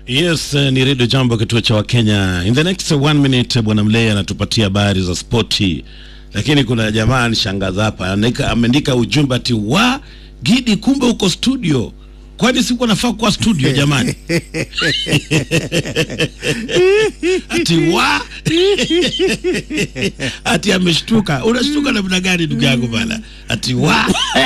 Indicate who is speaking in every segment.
Speaker 1: Yes, eh, ni redio Jambo, kituo cha Wakenya. In the next one minute, bwana Mlei anatupatia habari za spoti, lakini kuna jamaa nishangaza hapa, anaandika- ameandika ujumbe ati wa Gidi, kumbe uko studio. Kwani sikuwa nafaa kuwa studio jamani? ati wa ati ameshtuka. Unashtuka namna gani ndugu yangu bana? Ati wa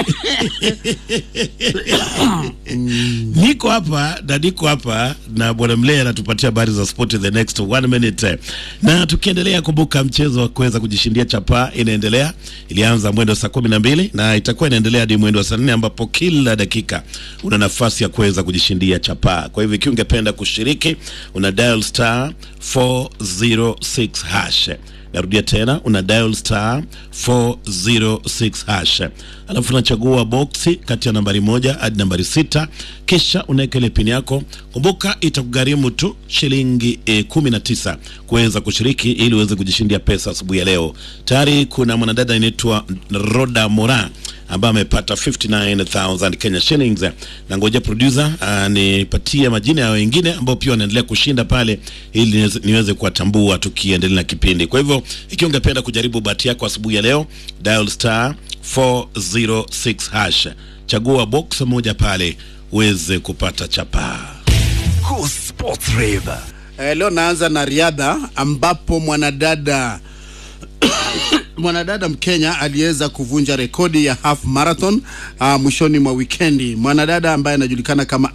Speaker 1: niko hapa na niko hapa na bwana Mlea anatupatia habari za sport in the next one minute, na tukiendelea, kumbuka mchezo wa kuweza kujishindia chapaa inaendelea. Ilianza mwendo saa kumi na mbili na itakuwa inaendelea hadi mwendo wa saa nne ambapo kila dakika una nafasi ya kuweza kujishindia chapaa. Kwa hivyo ikiwa ungependa kushiriki, una dial star 406 hash Narudia tena una dial star 406 hash, alafu unachagua boksi kati ya nambari moja hadi nambari sita, kisha unaweka ile pini yako. Kumbuka itakugharimu tu shilingi e, kumi na tisa kuweza kushiriki ili uweze kujishindia pesa asubuhi ya leo. Tayari kuna mwanadada anaitwa Roda Mora ambaye amepata 59000 Kenya shillings, na ngoja producer anipatie majina ya wengine ambao pia wanaendelea kushinda pale, ili niweze- niweze kuwatambua tukiendelea na kipindi. Kwa hivyo ikiwa ungependa kujaribu bahati yako asubuhi ya leo, dial star 406 hash, chagua box moja pale uweze kupata chapaa.
Speaker 2: Cool Sports Rave.
Speaker 3: Eh, leo naanza na riadha ambapo mwanadada mwanadada Mkenya aliweza kuvunja rekodi ya half marathon uh, mwishoni mwa wikendi. Mwanadada ambaye anajulikana kama